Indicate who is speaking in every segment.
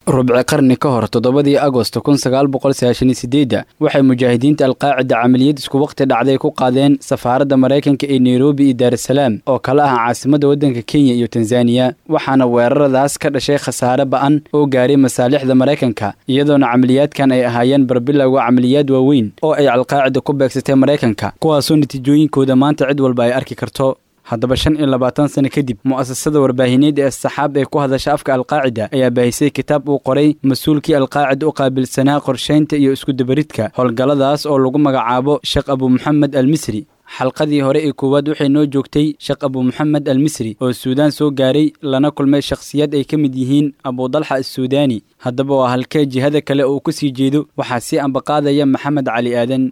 Speaker 1: rubci qarni ka hor toddobadii agosto kun sagaal boqol sagaashan iyo sideedda waxay mujaahidiinta alqaacida camaliyad isku waqti dhacday ku qaadeen safaaradda maraykanka ee nairobi iyo daarusalaam oo kale ah caasimadda waddanka kenya iyo tanzaniya waxaana weeraradaas ka dhashay khasaare ba'an oo gaaray masaalixda maraykanka iyadoona camaliyaadkan ay ahaayeen barbilowga camaliyaad waaweyn oo ay alqaacida ku beegsatay maraykanka kuwaasoo natiijooyinkooda maanta cid walba ay arki karto haddaba shan iyo labaatan sano kadib mu'asasada warbaahineed ee saxaab ee ku hadasha afka alqaacida ayaa baahisay kitaab uu qoray mas-uulkii alqaacida u qaabilsanaa qorshaynta iyo iskudabaridka howlgalladaas oo lagu magacaabo sheekh abu moxamed al misri xalqadii hore ee koowaad waxay noo joogtay sheekh abu moxamed al misri oo suudaan soo gaaray lana kulmay shakhsiyad ay ka mid yihiin abudalxa assuudaani haddaba waa halkee jihada kale oo ku sii jeedo waxaa sii ambaqaadaya maxamed cali aadan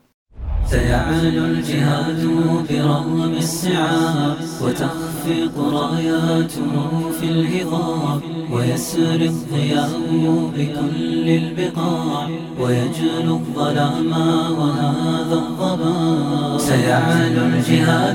Speaker 2: سيعلو الجهاد برغم السعاب وتخفق راياته في الهضاب ويسري الضياء بكل البقاع ويجلو الظلام وهذا الضباب سيعلو الجهاد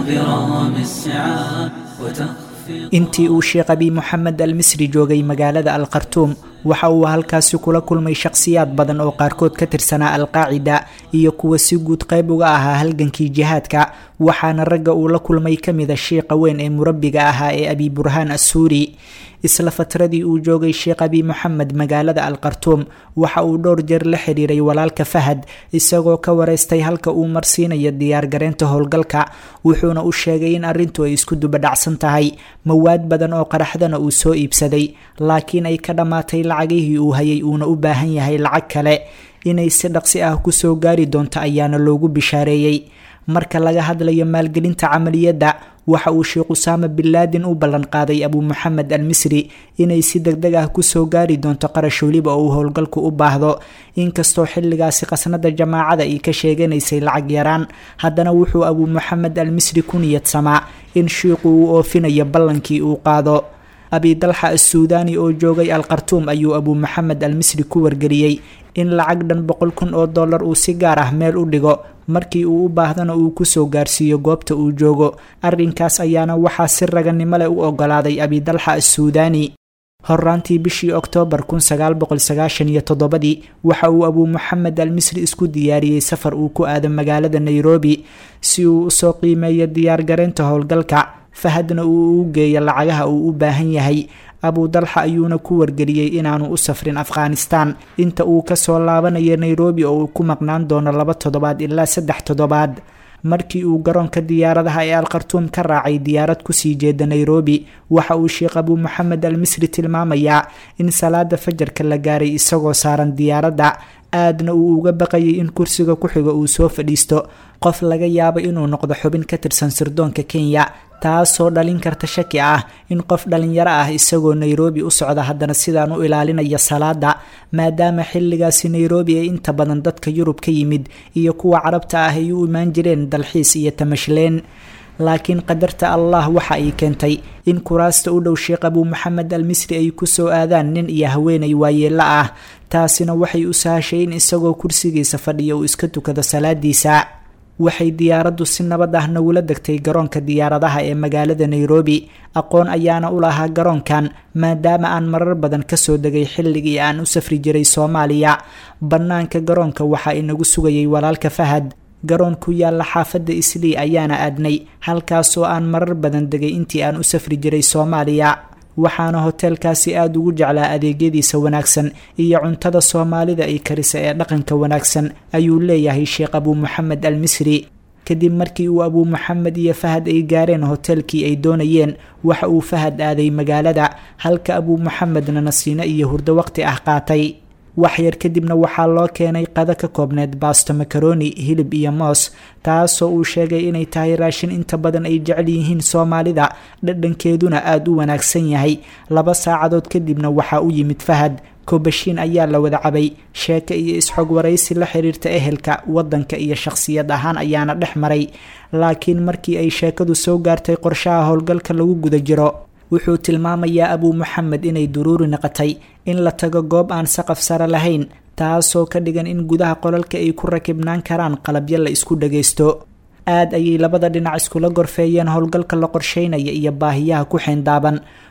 Speaker 2: برغم السعاب وتخفق
Speaker 3: intii uu sheekh abi moxamed al misri joogay magaalada al khartuum waxa uu halkaasi kula kulmay shakhsiyaad badan oo qaarkood ka tirsanaa alqaacida iyo kuwa si guud qayb uga ahaa halgankii jihaadka waxaana ragga uu la kulmay ka mida shiiqa weyn ee murabbiga ahaa ee abi burhaan assuuri isla fatradii uu joogay sheekh abi moxamed magaalada al khartuum waxa uu dhowr jeer la xiriiray walaalka fahad isagoo ka wareystay halka uu marsiinayo diyaargareynta howlgalka wuxuuna u sheegay in arrintu ay isku dubadhacsan tahay mawaad badan oo qaraxdana uu soo iibsaday laakiin ay ka dhammaatay lacagihii uu hayay uuna u baahan yahay lacag kale inay si dhaqsi ah kusoo gaari doonto ayaana loogu bishaareeyey marka laga hadlayo maalgelinta camaliyadda waxa uu sheekh usaama binlaadin u ballanqaaday abu moxamed al misri inay si deg deg ah kusoo gaari doonto qarash weliba oo uu howlgalku u baahdo inkastoo xilligaasi qasnada jamaacada ay ka sheeganaysay lacag yaraan haddana wuxuu abu moxamed al misri ku niyadsamaa in shiiqu uu oofinayo ballankii uu qaado abidalxa assuudaani oo joogay al khartuum ayuu abu moxamed al misri ku wargeliyey in lacag dhan boqol kun oo dollar uu si gaar ah meel u dhigo markii uu u baahdana uu kusoo gaarsiiyo goobta uu joogo arrinkaas ayaana waxaa si raganimo leh u ogolaaday abidalxa assuudaani horaantii bishii oktoobar kun sagaal boqol sagaashan iyo toddobadii waxa uu abuu moxamed al misri isku diyaariyey safar uu ku aado magaalada nairobi si uu usoo qiimeeyo diyaargareynta howlgalka fahadna uu u geeyo lacagaha uu u baahan yahay abu dalxa ayuuna ku wargeliyey inaanu u safrin afghanistan inta uu kasoo laabanayo nairobi oo uu ku maqnaan doono laba toddobaad ilaa saddex toddobaad markii uu garoonka diyaaradaha ee al khartuum ka raacay diyaarad kusii jeeda nairobi waxa uu sheekh abuu moxamed al misri tilmaamayaa in salaada fajarka la gaaray isagoo saaran diyaaradda aadna uu uga baqayay in kursiga ku xiga uu soo fadhiisto qof laga yaabo inuu noqdo xubin ka tirsan sirdoonka kenya taasoo dhalin karta shaki ah in qof dhalinyaro ah isagoo nairobi u socda haddana sidaan u ilaalinaya salaada maadaama xilligaasi nairobi ay inta badan dadka yurub ka yimid iyo kuwa carabta ah ay u imaan jireen dalxiis iyo tamashleen laakiin qadarta allah waxa ay keentay in kuraasta u dhow sheekh abuu moxamed al misri ay kusoo aadaan nin iyo haweenay waayeelo ah taasina waxay u sahashay in isagoo kursigiisa fadhiya uu iska tukado salaadiisa waxay diyaaraddu si nabad ah nagula degtay garoonka diyaaradaha ee magaalada nairobi aqoon ayaana u lahaa garoonkan maadaama aan marar badan kasoo degay xilligii aan u safri jiray soomaaliya bannaanka garoonka waxaa inagu sugayay walaalka fahad garoon ku yaalla xaafadda islii ayaana aadnay halkaasoo aan marar badan degay intii aan u safri jiray soomaaliya waxaana hoteelkaasi aada ugu jeclaa adeegyadiisa wanaagsan iyo cuntada soomaalida ay karisa ee dhaqanka wanaagsan ayuu leeyahay sheekh abuu moxamed al misri kadib markii uu abuu moxamed iyo fahad ay gaareen hoteelkii ay doonayeen waxa uu fahad aaday magaalada halka abuu moxamedna nasiino iyo hurdo waqti ah qaatay waxyar kadibna waxaa loo keenay qado ka koobneed baasto makaroni hilib iyo moos taasoo uu sheegay inay tahay raashin inta badan ay jecel yihiin soomaalida dhadhankeeduna aada u wanaagsan yahay laba saacadood kadibna waxaa u yimid fahad koobashiin ayaa la wada cabay sheeko iyo isxog waraysi la xiriirta ehelka wadanka iyo shakhsiyad ahaan ayaana dhex maray laakiin markii ay sheekadu soo gaartay qorshaha howlgalka lagu guda jiro wuxuu tilmaamayaa abuu moxamed inay duruuri naqotay in la tago goob aan saqaf sare lahayn taasoo ka dhigan in gudaha qolalka ay ku rakibnaan karaan qalabyo la isku dhagaysto aad ayay labada dhinac iskula gorfeeyeen howlgalka la qorsheynaya iyo baahiyaha ku xeendaaban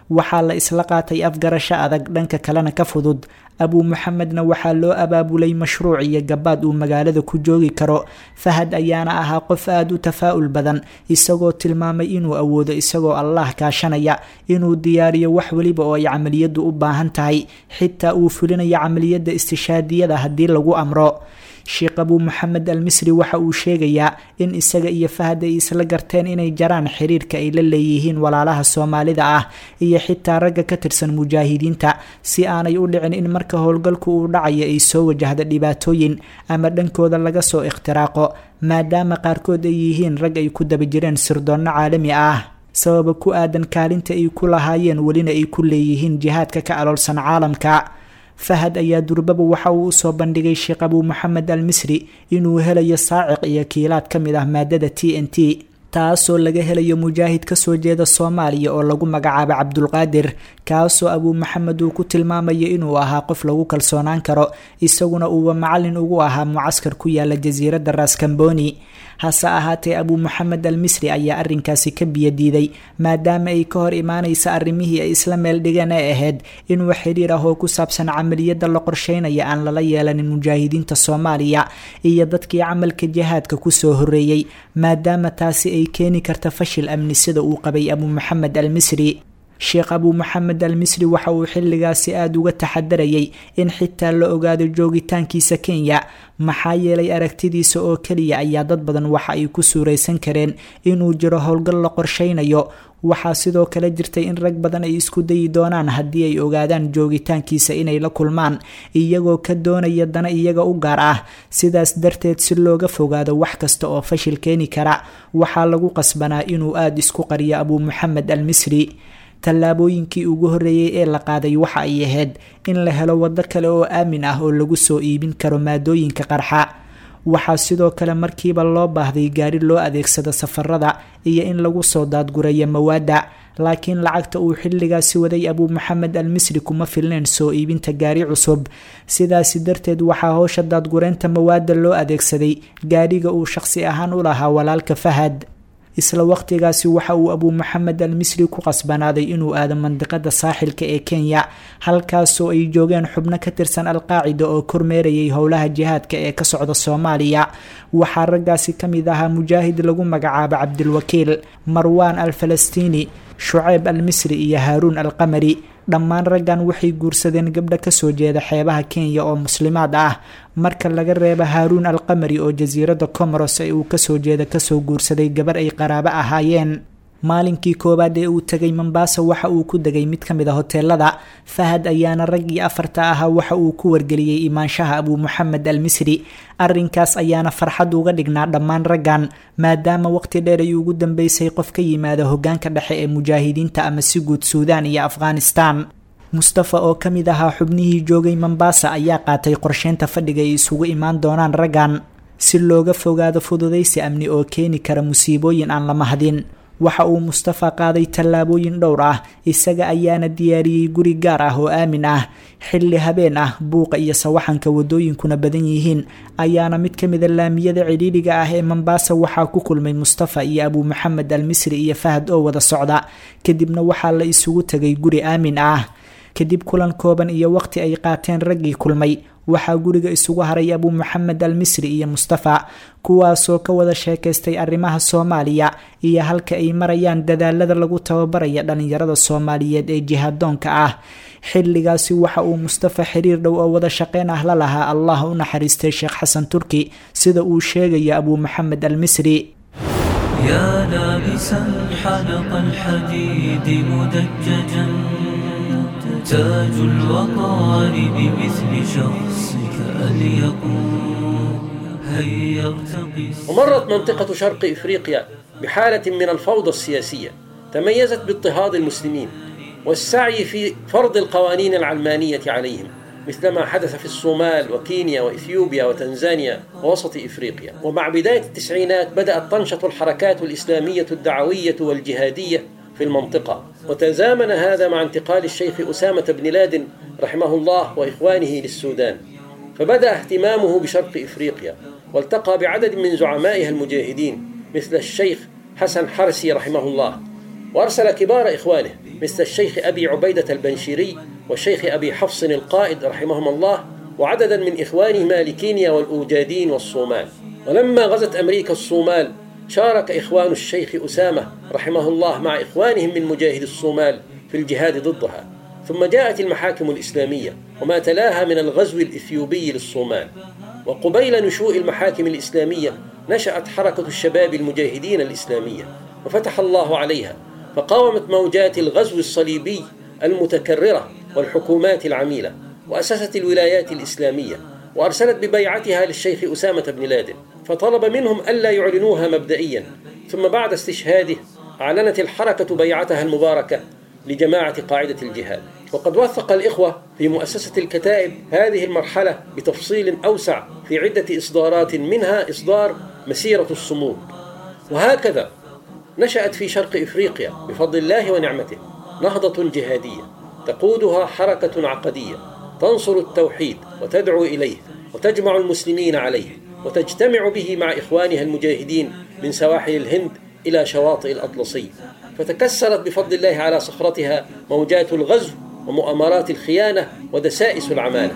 Speaker 3: waxaa la isla qaatay afgarasho adag dhanka kalena ka fudud abuu maxamedna waxaa loo abaabulay mashruuc iyo gabaad uu magaalada ku joogi karo fahad ayaana ahaa qof aada u tafaa'ul badan isagoo tilmaamay inuu awoodo isagoo allah kaashanaya inuu diyaariyo wax weliba oo ay camaliyaddu u baahan tahay xitaa uu fulinayo camaliyadda istishaadiyada haddii lagu amro sheekh abuu maxamed al misri waxa uu sheegayaa in isaga iyo fahad ay isla garteen inay jaraan xiriirka ay la leeyihiin walaalaha soomaalida ah iyo xitaa ragga ka tirsan mujaahidiinta si aanay u dhicin in marka howlgalku uu dhacayo ay soo wajahda dhibaatooyin ama dhankooda laga soo ikhtiraaqo maadaama qaarkood ay yihiin rag ay ku daba jireen sirdoonno caalami ah sababa ku aadan kaalinta ay ku lahaayeen welina ay ku leeyihiin jihaadka ka aloolsan caalamka fahad ayaa durbaba waxa uu usoo bandhigay sheekh abuu maxamed al misri inuu helayo saaciq iyo kiilaad ka mid ah maadada t n t taasoo laga helayo mujaahid kasoo jeeda soomaaliya oo lagu magacaabo cabdulqaadir kaasoo abuu maxamed uu ku tilmaamayo inuu ahaa qof lagu kalsoonaan karo isaguna uuba macalin ugu ahaa mucaskar ku yaala jasiiradda raskamboni hase ahaatee abuu maxamed al misri ayaa arrinkaasi ka biyadiiday maadaama ay ka hor imaanaysa arrimihii ay isla meel dhigeen ee ahayd inuu xiriir ah oo ku saabsan camaliyadda la qorsheynaya aan lala yeelanin mujaahidiinta soomaaliya iyo dadkii camalka jihaadka kusoo horeeyey maadaama taasi ay keeni karta fashil amni sida uu qabay abuu maxamed al misri sheekh abuu maxamed al misri waxa uu xilligaasi aada uga taxadarayay in xitaa la ogaado joogitaankiisa kenya maxaa yeelay aragtidiisa oo keliya ayaa dad badan waxa ay ku suuraysan kareen inuu jiro howlgal la qorsheynayo waxaa sidoo kale jirtay in rag badan ay isku dayi doonaan haddii ay ogaadaan joogitaankiisa inay la kulmaan iyagoo ka doonaya dana iyaga u gaar ah sidaas darteed si looga fogaado wax kasta oo fashil keeni kara waxaa lagu qasbanaa inuu aada isku qariyo abuu maxamed al misri tallaabooyinkii ugu horreeyey ee la qaaday waxa ay ahayd in la helo waddo kale oo aamin ah oo lagu soo iibin karo maadooyinka qarxa waxaa sidoo kale markiiba loo baahday gaari loo adeegsado safarada iyo in lagu soo daadgurayo mawaadda laakiin lacagta uu xilligaasi waday abuu maxamed al misri kuma filneen soo iibinta gaari cusub sidaasi darteed waxaa howsha daadgureynta mawaadda loo adeegsaday gaadhiga uu shaqsi ahaan u lahaa walaalka fahad isla waqtigaasi waxa uu abuu maxamed al misri ku qasbanaaday inuu aado mandiqada saaxilka ee kenya halkaasoo ay joogeen xubno ka tirsan alqaacida oo kormeerayay howlaha jihaadka ee ka socda soomaaliya waxaa raggaasi ka mid ahaa mujaahid lagu magacaabo cabdilwakiil marwaan al falastiini shuceyb al misri iyo haaruun al qamari dhammaan raggan waxay guursadeen gabdho kasoo jeeda xeebaha kenya oo muslimaad ah marka laga reebo haaruun al qamari oo jasiiradda comoros ee uu kasoo jeeda kasoo guursaday gabar ay qaraabo ahaayeen maalinkii koowaad ee uu tegay mombasa waxa uu ku degay mid ka mid a hoteelada fahad ayaana raggii afarta ahaa waxa uu ku wargeliyey imaanshaha abuu maxamed al misri arrinkaas ayaana farxad uga dhignaa dhammaan raggan maadaama waqti dheer ay ugu dambeysay qof ka yimaada hogaanka dhexe ee mujaahidiinta ama si guud suudaan iyo afghanistan mustafa oo ka mid ahaa xubnihii joogay mombasa ayaa qaatay qorsheynta fadhiga ay isugu imaan doonaan raggan si looga fogaado fududaysi amni oo keeni kara musiibooyin aan la mahdin waxa uu mustafa qaaday tallaabooyin dhowr ah isaga ayaana diyaariyey guri gaar ah oo aamin ah xilli habeen ah buuqa iyo sawaxanka wadooyinkuna badan yihiin ayaana mid ka mida laamiyada cidhiidhiga ah ee mombasa waxaa ku kulmay mustafa iyo abuu maxamed al misri iyo fahad oo wada socda kadibna waxaa la isugu tegay guri aamin ah kadib kulan kooban iyo waqti ay qaateen raggii kulmay waxaa guriga isugu haray abuu maxamed al misri iyo mustafa kuwaasoo ka wada sheekaystay arrimaha soomaaliya iyo halka ay marayaan dadaalada lagu tababaraya dhalinyarada soomaaliyeed ee jihaadoonka ah xilligaasi waxa uu mustafa xiriir dhow oo wada shaqeyn ah la lahaa allah u naxariistay sheekh xasan turki sida uu sheegayo abuu maxamed al misri
Speaker 2: يا لابسا حلق الحديد مدججا تاج الوقار بمثل شخصك أن يكون هيا ارتقي
Speaker 4: ومرت منطقة شرق إفريقيا بحالة من الفوضى السياسية تميزت باضطهاد المسلمين والسعي في فرض القوانين العلمانية عليهم مثلما حدث في الصومال وكينيا وإثيوبيا وتنزانيا ووسط إفريقيا ومع بداية التسعينات بدأت تنشط الحركات الإسلامية الدعوية والجهادية في المنطقة وتزامن هذا مع انتقال الشيخ أسامة بن لادن رحمه الله وإخوانه للسودان فبدأ اهتمامه بشرق إفريقيا والتقى بعدد من زعمائها المجاهدين مثل الشيخ حسن حرسي رحمه الله وأرسل كبار إخوانه مثل الشيخ أبي عبيدة البنشيري والشيخ أبي حفص القائد رحمهم الله وعددا من إخوانه مالكينيا والأوجادين والصومال ولما غزت أمريكا الصومال شارك إخوان الشيخ أسامة رحمه الله مع إخوانهم من مجاهد الصومال في الجهاد ضدها ثم جاءت المحاكم الإسلامية وما تلاها من الغزو الإثيوبي للصومال وقبيل نشوء المحاكم الإسلامية نشأت حركة الشباب المجاهدين الإسلامية وفتح الله عليها فقاومت موجات الغزو الصليبي المتكررة والحكومات العميلة وأسست الولايات الإسلامية وأرسلت ببيعتها للشيخ أسامة بن لادن فطلب منهم ألا يعلنوها مبدئيا ثم بعد استشهاده أعلنت الحركة بيعتها المباركة لجماعة قاعدة الجهاد وقد وثق الإخوة في مؤسسة الكتائب هذه المرحلة بتفصيل أوسع في عدة إصدارات منها إصدار مسيرة الصمود وهكذا نشأت في شرق إفريقيا بفضل الله ونعمته نهضة جهادية تقودها حركة عقدية تنصر التوحيد وتدعو إليه وتجمع المسلمين عليه وتجتمع به مع إخوانها المجاهدين من سواحل الهند إلى شواطئ الأطلسي فتكسرت بفضل الله على صخرتها موجات الغزو ومؤامرات الخيانة ودسائس العمالة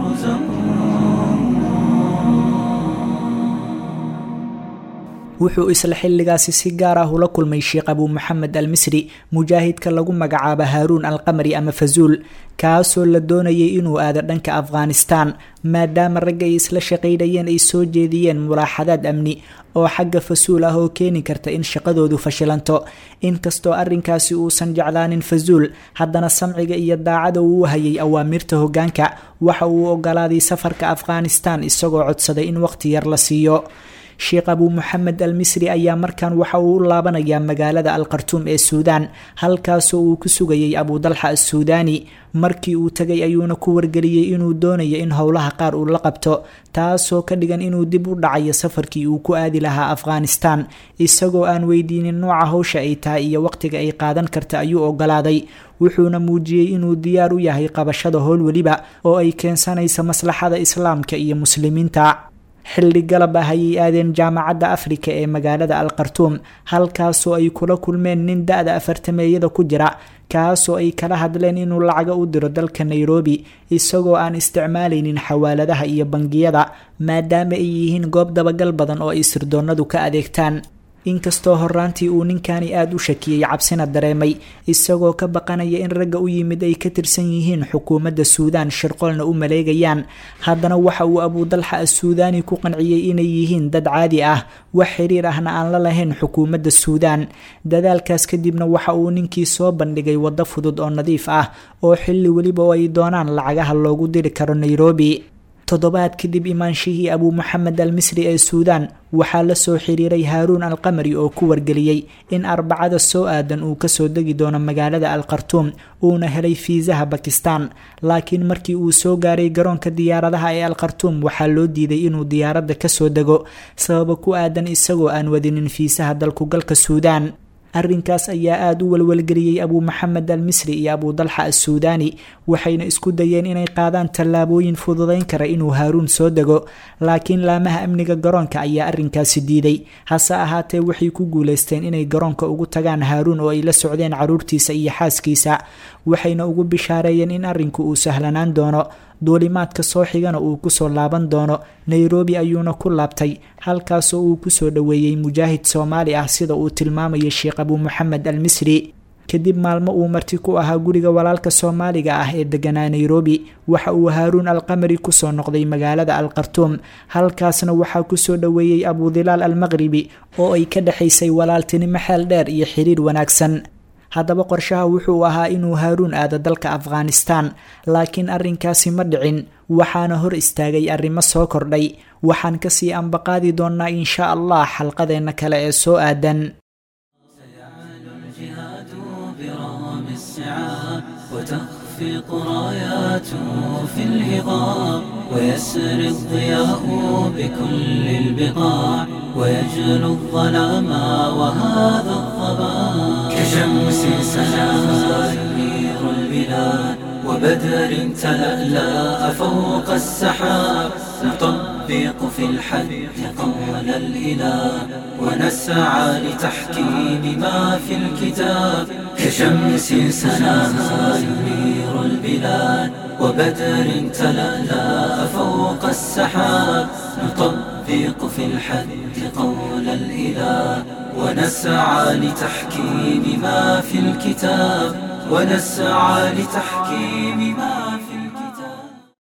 Speaker 3: wuxuu isla xilligaasi si gaar ah ula kulmay sheekh abuu maxamed al misri mujaahidka lagu magacaaba haaruun alqamari ama fazuul kaasoo la doonayay inuu aado dhanka afghanistan maadaama ragga ay isla shaqaynayeen ay soo jeediyeen mulaaxadaad amni oo xagga fasuul ah oo keeni karta in shaqadoodu fashilanto inkastoo arrinkaasi uusan jeclaanin fazuul haddana samciga iyo daacada uu hayay awaamirta hoggaanka waxa uu ogolaaday safarka afghanistan isagoo codsaday in waqti yar la siiyo sheekh abuu moxamed al misri ayaa markan waxa uu u laabanayaa magaalada al khartuum ee suudaan halkaasoo uu ku sugayay abudalxa assuudaani markii uu tegay ayuuna ku wargeliyey inuu doonayo in howlaha qaar uu la qabto taasoo ka dhigan inuu dib u dhacayo safarkii uu ku aadi lahaa afghanistan isagoo aan weydiinin nooca howsha ay tahay iyo waqtiga ay qaadan karta ayuu ogolaaday wuxuuna muujiyey inuu diyaar u yahay qabashada howl weliba oo ay keensanaysa maslaxada islaamka iyo muslimiinta xilli galab ah ayay aadeen jaamacadda afrika ee magaalada al khartuum halkaasoo ay kula kulmeen nin da-da afartameeyada ku jira kaasoo ay kala hadleen inuu lacaga u diro dalka nairobi isagoo aan isticmaalaynin xawaaladaha iyo bangiyada maadaama ay yihiin goob dabagal badan oo ay sirdoonadu ka adeegtaan inkastoo horaantii uu ninkani aada u shakiyey cabsina dareemay isagoo ka baqanaya in ragga u yimid ay ka tirsan yihiin xukuumadda suudaan shirqolna u maleegayaan haddana waxa uu abudalxa assuudaani ku qanciyey inay yihiin dad caadi ah wax xiriir ahna aan la lahayn xukuumadda suudaan dadaalkaas kadibna waxa uu ninkii soo bandhigay waddo fudud oo nadiif ah oo xilli weliba oo ay doonaan lacagaha loogu diri karo nairobi toddobaad kadib imaanshihii abuu moxamed al misri ee suudaan waxaa la soo xiriiray haaruun al qamari oo ku wargeliyey in arbacada soo aadan uu kasoo degi doono magaalada al khartuum uuna helay fiisaha bakistan laakiin markii uu soo gaaray garoonka diyaaradaha ee al khartuum waxaa loo diiday inuu diyaaradda kasoo dego sababa ku aadan isagoo aan wadinin fiisaha dalkugalka suudaan arrinkaas ayaa aada u walwalgeliyey abuu maxamed al misri iyo abudalxa assuudaani waxayna isku dayeen inay qaadaan tallaabooyin fududayn kara inuu haaruun soo dego laakiin laamaha amniga garoonka ayaa arrinkaasi diiday hase ahaatee waxay ku guuleysteen inay garoonka ugu tagaan haaruun oo ay la socdeen caruurtiisa iyo xaaskiisa waxayna ugu bishaareeyeen in arrinku uu sahlanaan doono duulimaadka soo xigana uu kusoo laaban doono nairobi ayuuna ku laabtay halkaasoo uu kusoo dhoweeyey mujaahid soomaali ah sida uu tilmaamaya sheekh abuu moxamed al misri kadib maalmo uu marti ku ahaa guriga walaalka soomaaliga ah ee deganaa nairobi waxa uu haaruun alqamari kusoo noqday magaalada al khartuum halkaasna waxaa kusoo dhoweeyey abudilaal almaqribi oo ay ka dhexaysay walaaltinimo xeel dheer iyo xiriir wanaagsan haddaba qorshaha wuxuu ahaa inuu haaruun aado dalka afghanistan laakiin arrinkaasi ma dhicin waxaana hor istaagay arrimo soo kordhay waxaan kasii ambaqaadi doonnaa insha allah xalqadeenna kale ee soo aadan
Speaker 2: وتخفق راياته في الهضاب ويسري الضياء بكل البقاع ويجلو الظلام وهذا الضباب كشمس سنا ينير البلاد وبدر تلألأ فوق السحاب نطبق في الحد قول الإله ونسعى لتحكيم ما في الكتاب كشمس سناها ينير البلاد وبدر تلألأ فوق السحاب نطبق في الحد قول الإله ونسعى لتحكيم ما في الكتاب ونسعى لتحكيم ما في